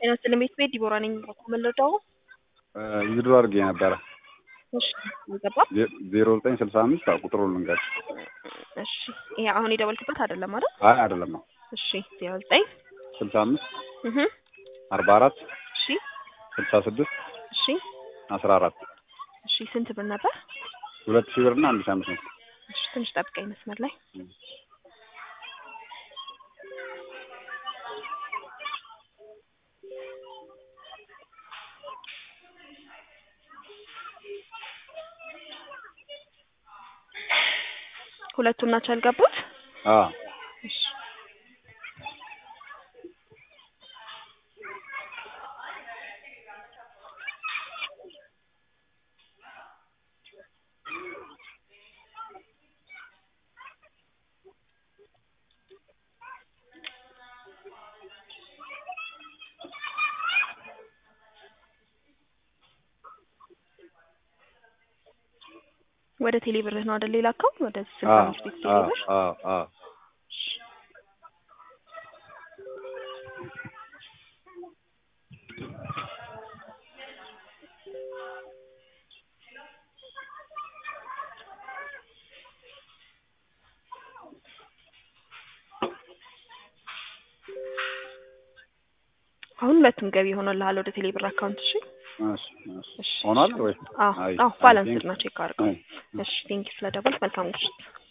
ጤና ይስጥልኝ ቤት ቤት ዲቦራ ነኝ። መለዳው ዊዝድሮ አድርጌ ነበረ እሺ አልገባ ዜሮ ዘጠኝ ስልሳ አምስት ቁጥሩ ልንገር። እሺ ይሄ አሁን የደወልክበት አይደለም አይደል? አይ አይደለም ነው እሺ ዜሮ ዘጠኝ ስልሳ አምስት እህ አርባ አራት እሺ ስልሳ ስድስት እሺ አስራ አራት እሺ ስንት ብር ነበር? ሁለት ሺህ ብር እና አንድ ሺህ አምስት መቶ እሺ ትንሽ ጠብቀኝ መስመር ላይ ሁለቱም ናቸው ያልገቡት? አዎ እሺ ወደ ቴሌ ብርህ ነው አይደል የላከው? ወደ ስልሳ አዎ አምስት ቤት ቴሌ አዎ ብር አዎ አዎ አሁን ሁለቱም ገቢ ሆኖልሃል ወደ ቴሌ ብር አካውንት። እሺ እሺ እሺ እሺ ሆኗል ወይ? አዎ አይ አዎ አይ ባላንስ ቴንክ ነው ቼክ አድርገው። አይ እሺ ቴንኪው ስለደወልክ መልካም ምሽት።